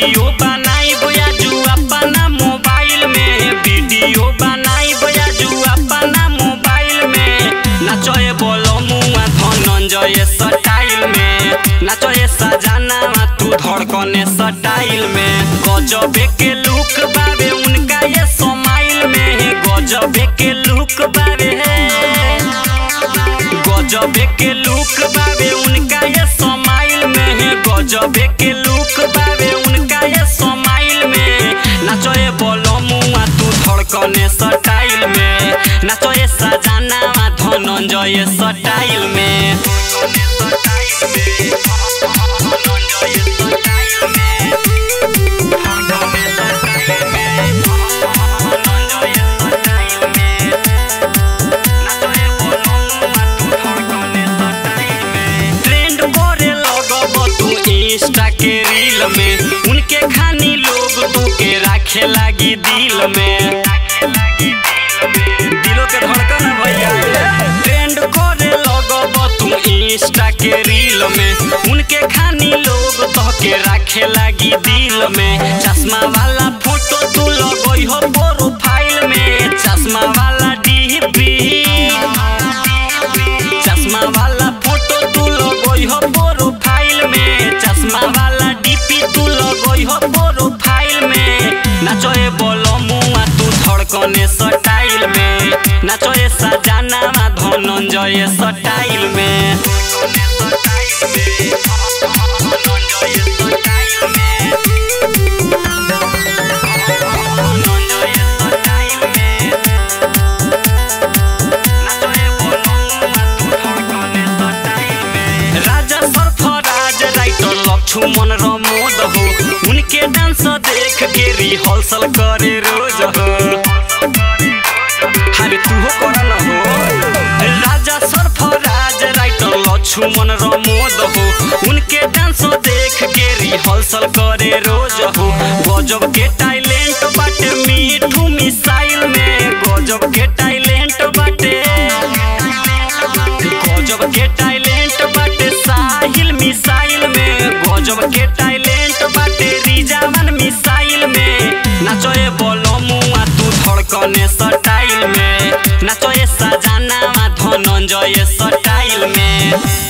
video बनाई बयाजू अपना mobile में वीडियो बनाई बयाजू अपना मोबाइल में नाचए बोलो मुआ धनंजय स्टाइल में नाचए सजाना तू धड़कने स्टाइल में गजबे के लुक बाबे उनका ये समाइल में गजबे के लुक बाबे गजबे के लुक बाबे उनका ये समाइल में गजबे के लुक बाबे उनका ये समाइल में नाचए बोलो मुआ तू धड़कने स्टाइल में नाचए सजाना धनंजय स्टाइल में ट्रेंड करे लगब तू इंस्टा के रील में उनके खानी लोग तू के राखे लागी दिल में दिलों के धड़कन है भैया ट्रेंड करे लगब तू इंस्टा के रील में उनके खानी लोग तो के राखे लागी दिल में चश्मा वाला फोटो तू लगई हो प्रोफाइल में चश्मा वाला डीपी चश्मा वाला फोटो तू लगई हो प्रोफाइल में चश्मा वाला डीपी तू लगई हो प्रोफाइल में नाचए बोलो मुआ तू धड़कने स्टाइल में नाचए सजाना धनंजय स्टाइल में राजा सरफराज राइटर लक्ष्मण रमोद हो उनके डांस देख के रिहर्सल करे रोज हो अरे तू हो कर न हो राजा सरफराज राइटर लक्ष्मण रमोद हो उनके डांस देख के रिहर्सल करे रोज हो गजब के टैलेंट बाटे मीठू मिसाइल में गजब के टैलेंट बाटे गजब के टैलेंट बाटे साहिल मिसाइल में गजब के टैलेंट बाटे रिजावन मिसाइल में नाचए बोलो मुआ तू धड़कने स्टाइल में नाचए सजाना धनंजय स्टाइल में